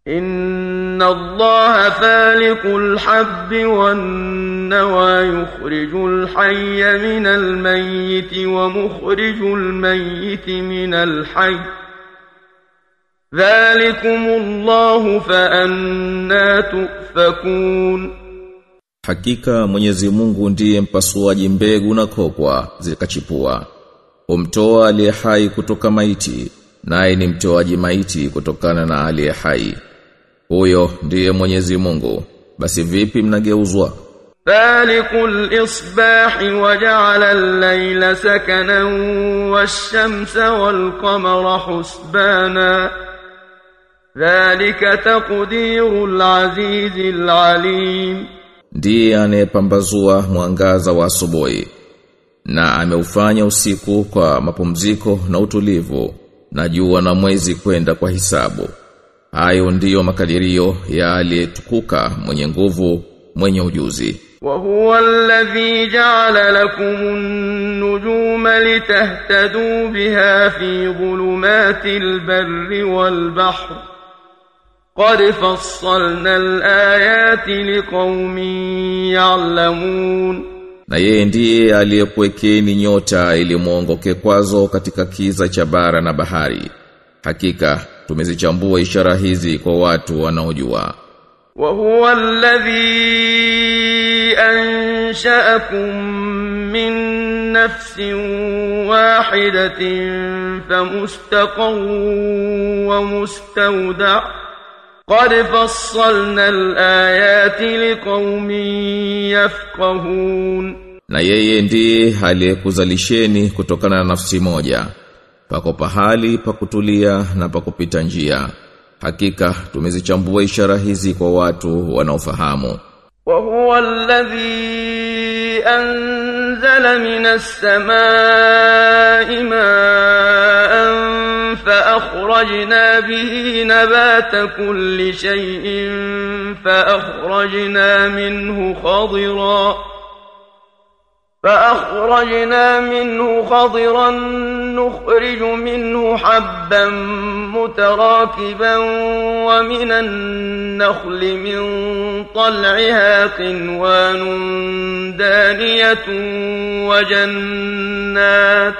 إن الله فالق الحب والنوى يخرج الحي من الميت ومخرج الميت من الحي ذلكم الله فأنا تؤفكون Hakika Mwenyezi Mungu ndiye mpasuaji mbegu na kokwa zikachipua. Humtoa aliye hai kutoka maiti, naye ni mtoaji maiti kutokana na aliye hai. Huyo ndiye Mwenyezi Mungu. Basi vipi mnageuzwa? فالق الإصباح وجعل الليل سكنا والشمس والقمر حسبانا ذلك تقدير العزيز العليم Ndiye anayepambazua mwangaza wa asubuhi na ameufanya usiku kwa mapumziko na utulivu na jua na mwezi kwenda kwa hisabu. Hayo ndiyo makadirio ya aliyetukuka mwenye nguvu mwenye ujuzi. وهو الذي جعل لكم النجوم لتهتدوا بها في ظلمات البر والبحر قد فصلنا الآيات لقوم يعلمون Na yeye ndiye aliyekuwekeni nyota ili muongoke kwazo katika kiza cha bara na bahari. Hakika tumezichambua ishara hizi kwa watu wanaojua. وهو الذي أنشأكم من نفس واحدة فمستقر ومستودع قد فصلنا الآيات لقوم يفقهون Na yeye ndiye aliyekuzalisheni kutokana na nafsi moja. Pako pahali pa kutulia na pa kupita njia. Hakika tumezichambua ishara hizi kwa watu wanaofahamu. وهو الذي أنزل من السماء ماء فأخرجنا به نبات كل شيء فأخرجنا منه خضرا فأخرجنا منه خضرا نخرج منه حبا متراكبا ومن النخل من طلعها قنوان دانية وجنات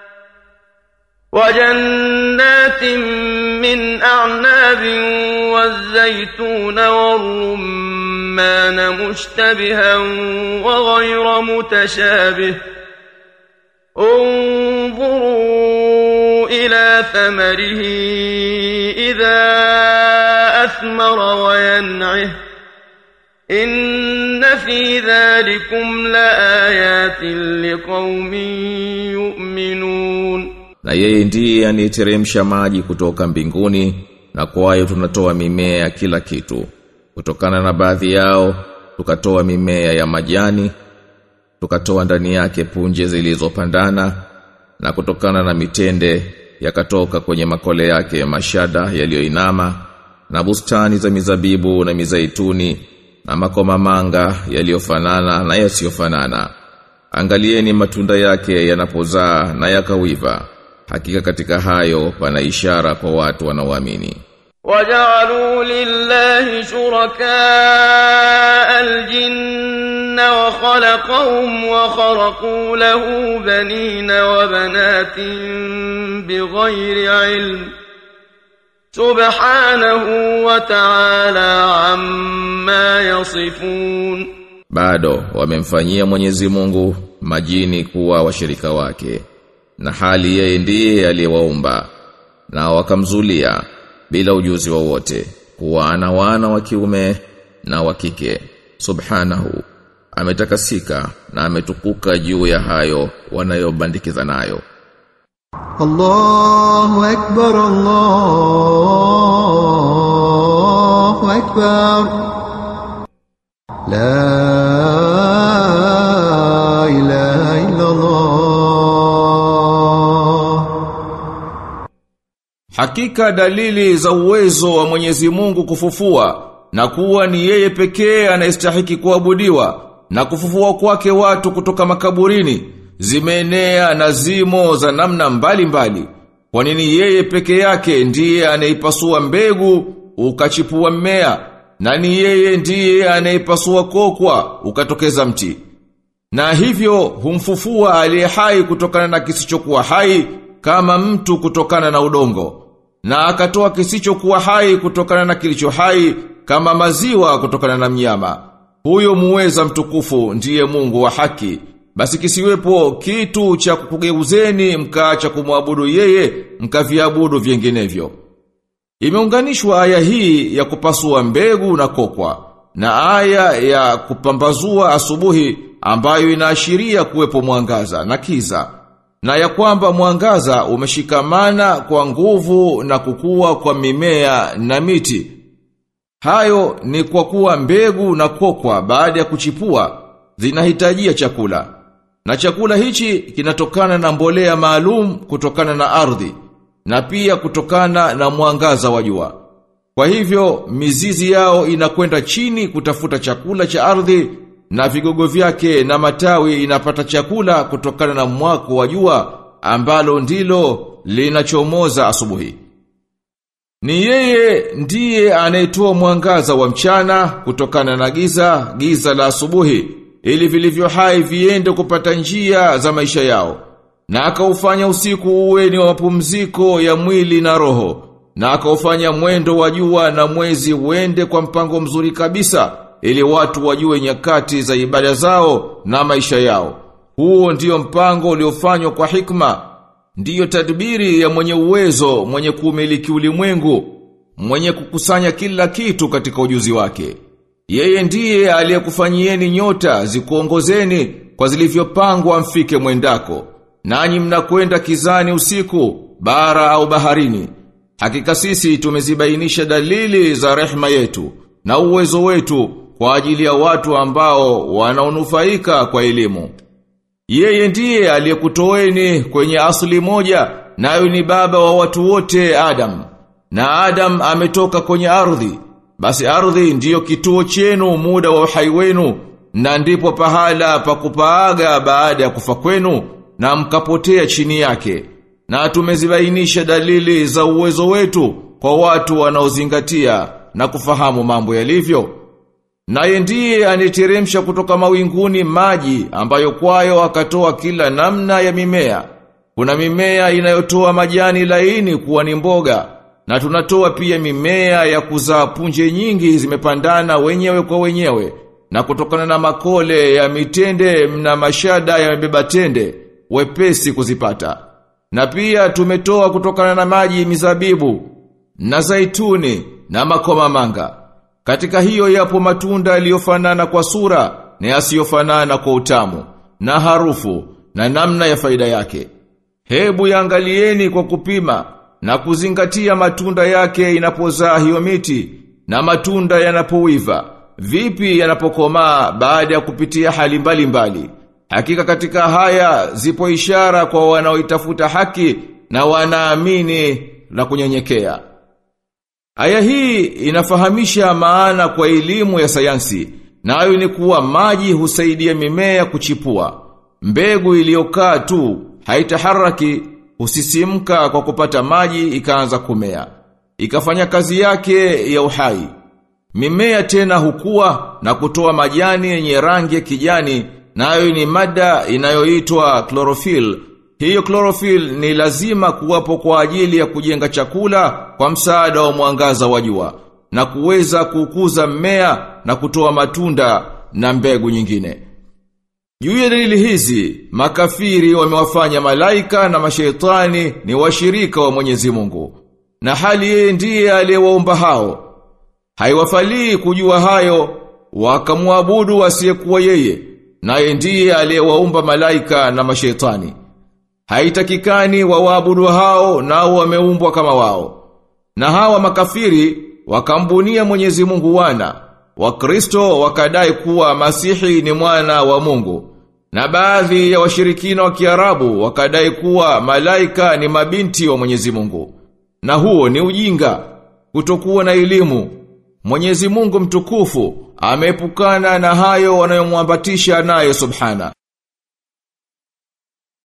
وجنات من أعناب والزيتون والرمان مشتبها وغير متشابه انظروا إلى ثمره إذا أثمر وينعه إن في ذلكم لآيات لقوم يؤمنون Na yeye ndiye anayeteremsha maji kutoka mbinguni na kwayo tunatoa mimea ya kila kitu. Kutokana na baadhi yao tukatoa mimea ya majani, tukatoa ndani yake punje zilizopandana na kutokana na mitende yakatoka kwenye makole yake mashada yaliyoinama na bustani za mizabibu na mizaituni na makomamanga yaliyofanana na yasiyofanana. Angalieni matunda yake yanapozaa na yakawiva. Hakika katika hayo pana ishara kwa watu wanaoamini. وجعلوا لله شركاء الجن وخلقهم وخرقوا له بنين وبنات بغير علم سبحانه وتعالى عما يصفون Bado wamemfanyia Mwenyezi Mungu majini kuwa washirika wake na hali yeye ndiye aliyewaumba na wakamzulia bila ujuzi wowote kuwa ana wana wa kiume na wa kike subhanahu ametakasika na ametukuka juu ya hayo wanayobandikiza nayo الله أكبر الله أكبر لا إله إلا الله Hakika dalili za uwezo wa Mwenyezi Mungu kufufua na kuwa ni yeye pekee anayestahiki kuabudiwa na kufufua kwake watu kutoka makaburini zimeenea na zimo za namna mbalimbali. Kwa nini yeye peke yake ndiye anaipasua mbegu ukachipua mmea na ni yeye ndiye anayepasua kokwa ukatokeza mti. Na hivyo humfufua aliye hai kutokana na kisichokuwa hai kama mtu kutokana na udongo. Na akatoa kisichokuwa hai kutokana na kilicho hai kama maziwa kutokana na mnyama. Huyo muweza mtukufu ndiye Mungu wa haki. Basi kisiwepo kitu cha kukugeuzeni mkaacha kumwabudu yeye mkaviabudu vinginevyo. Imeunganishwa aya hii ya kupasua mbegu na kokwa na aya ya kupambazua asubuhi ambayo inaashiria kuwepo mwangaza na kiza na ya kwamba mwangaza umeshikamana kwa nguvu na kukua kwa mimea na miti. Hayo ni kwa kuwa mbegu na kokwa baada ya kuchipua zinahitajia chakula. Na chakula hichi kinatokana na mbolea maalum kutokana na ardhi na pia kutokana na mwangaza wa jua. Kwa hivyo mizizi yao inakwenda chini kutafuta chakula cha ardhi na vigogo vyake na matawi inapata chakula kutokana na mwako wa jua ambalo ndilo linachomoza asubuhi. Ni yeye ndiye anayetoa mwangaza wa mchana kutokana na giza, giza la asubuhi, ili vilivyo hai viende kupata njia za maisha yao. Na akaufanya usiku uwe ni wa mapumziko ya mwili na roho. Na akaufanya mwendo wa jua na mwezi uende kwa mpango mzuri kabisa, ili watu wajue nyakati za ibada zao na maisha yao. Huo ndiyo mpango uliofanywa kwa hikma, ndiyo tadbiri ya mwenye uwezo, mwenye kumiliki ulimwengu, mwenye kukusanya kila kitu katika ujuzi wake. Yeye ndiye aliyekufanyieni nyota zikuongozeni kwa zilivyopangwa mfike mwendako. Nanyi mnakwenda kizani usiku, bara au baharini. Hakika sisi tumezibainisha dalili za rehma yetu na uwezo wetu kwa ajili ya watu ambao wanaonufaika kwa elimu. Yeye ndiye aliyekutoeni kwenye asili moja nayo ni baba wa watu wote Adam. Na Adam ametoka kwenye ardhi. Basi ardhi ndiyo kituo chenu muda wa uhai wenu na ndipo pahala pa kupaaga baada ya kufa kwenu na mkapotea chini yake. Na tumezibainisha dalili za uwezo wetu kwa watu wanaozingatia na kufahamu mambo yalivyo. Naye ndiye aniteremsha kutoka mawinguni maji ambayo kwayo akatoa kila namna ya mimea. Kuna mimea inayotoa majani laini kuwa ni mboga na tunatoa pia mimea ya kuzaa punje nyingi zimepandana wenyewe kwa wenyewe na kutokana na makole ya mitende na mashada ya mebeba tende wepesi kuzipata. Na pia tumetoa kutokana na maji mizabibu na zaituni na makoma manga. Katika hiyo yapo matunda yaliyofanana kwa sura na yasiyofanana kwa utamu na harufu na namna ya faida yake. Hebu yaangalieni kwa kupima na kuzingatia matunda yake inapozaa hiyo miti na matunda yanapowiva. Vipi yanapokomaa baada ya kupitia hali mbalimbali. Mbali. Hakika katika haya zipo ishara kwa wanaoitafuta haki na wanaamini na kunyenyekea. Aya hii inafahamisha maana kwa elimu ya sayansi, nayo ni kuwa maji husaidia mimea kuchipua. Mbegu iliyokaa tu haitaharaki husisimka kwa kupata maji ikaanza kumea. Ikafanya kazi yake ya uhai. Mimea tena hukua na kutoa majani yenye rangi ya kijani nayo ni mada inayoitwa chlorophyll. Hiyo chlorophyll ni lazima kuwapo kwa ajili ya kujenga chakula kwa msaada wa mwangaza wa jua na kuweza kukuza mmea na kutoa matunda na mbegu nyingine. Juu ya dalili hizi, makafiri wamewafanya malaika na mashaitani ni washirika wa Mwenyezi Mungu. Na hali yeye ndiye aliyewaumba hao. Haiwafalii kujua hayo, wakamwabudu asiyekuwa yeye naye ndiye aliyewaumba malaika na mashaitani. Haitakikani wawaabudu hao nao wameumbwa kama wao. Na hawa makafiri wakambunia Mwenyezi Mungu wana. Wakristo wakadai kuwa Masihi ni mwana wa Mungu. Na baadhi ya washirikina wa Kiarabu wakadai kuwa malaika ni mabinti wa Mwenyezi Mungu. Na huo ni ujinga, kutokuwa na elimu. Mwenyezi Mungu mtukufu ameepukana na hayo wanayomwambatisha naye subhana.